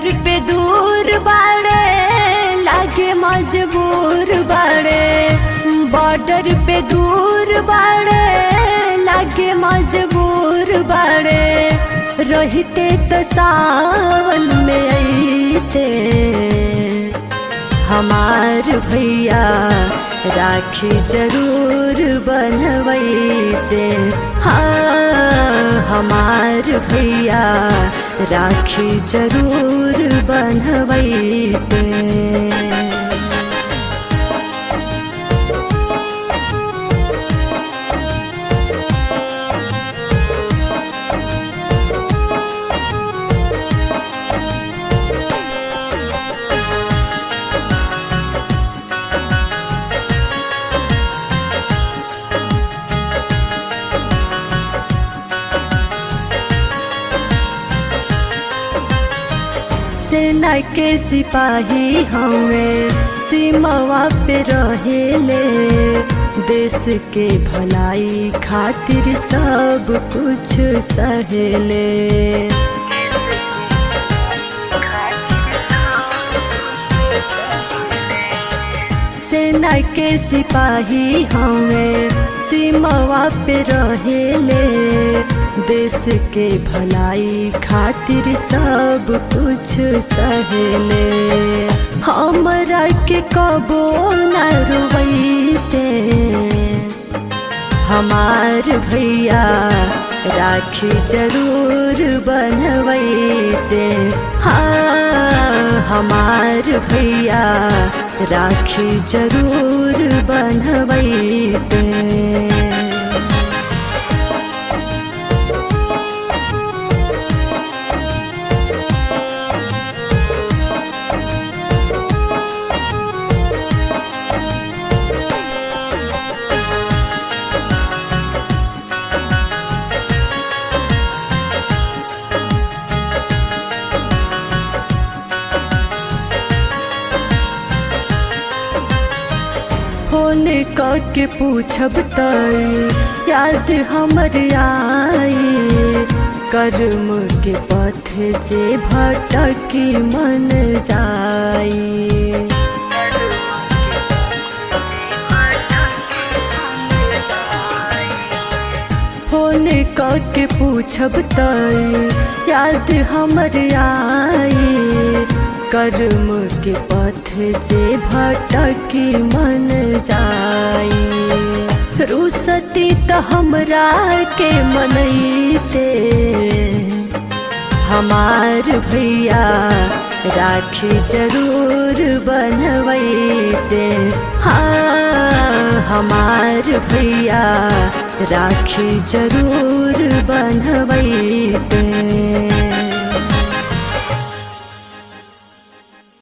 border पे दूर बाड़े लागे मजबूर बाड़े बॉर्डर पे दूर बाड़े लागे मजबूर बाड़े रहते तो सावन में अइते हमार भैया राखी जरूर बनवैते हाँ हमार भैया राखी जरूर बनवैते सेना के सिपाही हमें सीमावा पे रहेले देश के भलाई खातिर सब कुछ सहेले सेना के सिपाही हमें सीमावा पे रहेले देश के भलाई खातिर सब कुछ सहेले हमरा के कबो न रुवैते हमार भैया राखी जरूर बनवैते हाँ हमार भैया राखी जरूर बनवैते फोन करके पूछब त याद हमर आई कर्म के पथ से भटकी मन जाई फोन करके पूछब त याद हमर आई कर्म के पथ से भटकी मन जाई रुसती तो हमरा के मनैते हमार भैया राखी जरूर बनवैते हाँ हमार भैया राखी जरूर बनवैते